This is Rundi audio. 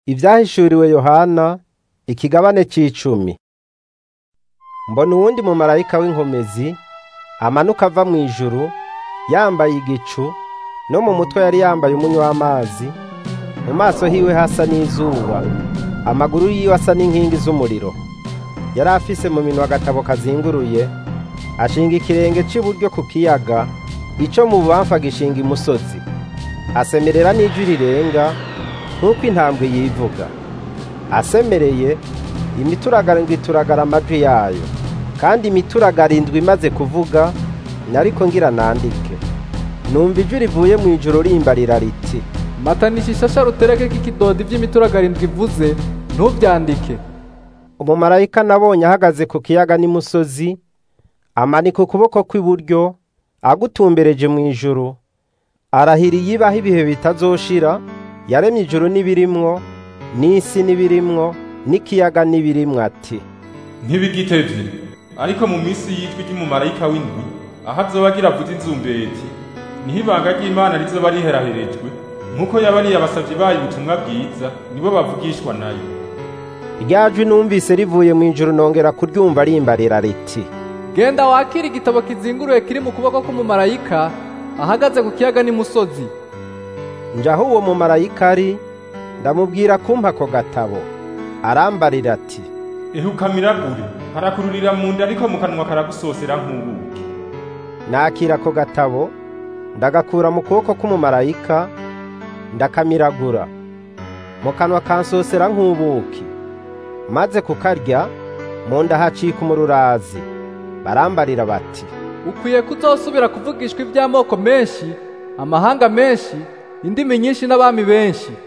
Ivyahishuriwe Yohana ikigabane c'icumi. Mbona uwundi mumarayika w'inkomezi amanuka ava mw'ijuru yambaye igicu no mu mutwe yari yambaye umunywa w'amazi, mu maso hiwe hasa n'izuba, amaguru yiwe asa n'inkingi z'umuriro. Yari afise mu minwe agatabo kazinguruye, ashinga ikirenge c'iburyo ku kiyaga, ico mu bubamfu agishinga imusozi. Asemerera n'ijwi rirenga nk'uko intambwe yivuga. Asemereye, imituragaro indwi ituragara amajwi yayo. Kandi imituragaro indwi imaze kuvuga, nariko ngira nandike. Numva ijwi rivuye mw'ijuru rimbarira riti, matanisha ishasha ruterekeko ikidodi vy'imituragaro indwi ivuze ntuvyandike umumarayika nabonye ahagaze ku kiyaga n'imusozi, amanika ukuboko kw'iburyo, agutumbereje mw'ijuru, arahiriye ibaho ibihe bitazoshira, yaremye ijuru n'ibirimwo, n'isi n'ibirimwo, n'ikiyaga n'ibirimwo ati, ntibigitevye ariko mu minsi yitwa ry'umumarayika w'indwi aho azoba agira avuze inzumbeti niho ibanga ry'imana rizoba riheraherejwe nk'uko yabariye abasavyi bayo ubutumwa bwiza nibo bavugishwa nayo rya jwi numvise rivuye mw'ijuru nongera kuryumva rimbarira riti, genda wakire igitabo kizinguruye kiri mu kuboko k'umumarayika ahagaze ku kiyaga n'imusozi nja aho uwo mumarayika ari, ndamubwira kumpa ako gatabo. Arambarira ati, ehuka miragure harakururira mu nda ariko mu kanwa karagusosera nk'ubuki nakira ako gatabo, ndagakura mu kuboko k'umumarayika, ndakamiragura. Mu kanwa kansosera nk'ubuki. Maze kukarya, mu nda hacika umururazi. Barambarira bati, ukwiye kuzosubira kuvugishwa ivy'amoko menshi amahanga menshi indimi nyinshi n'abami benshi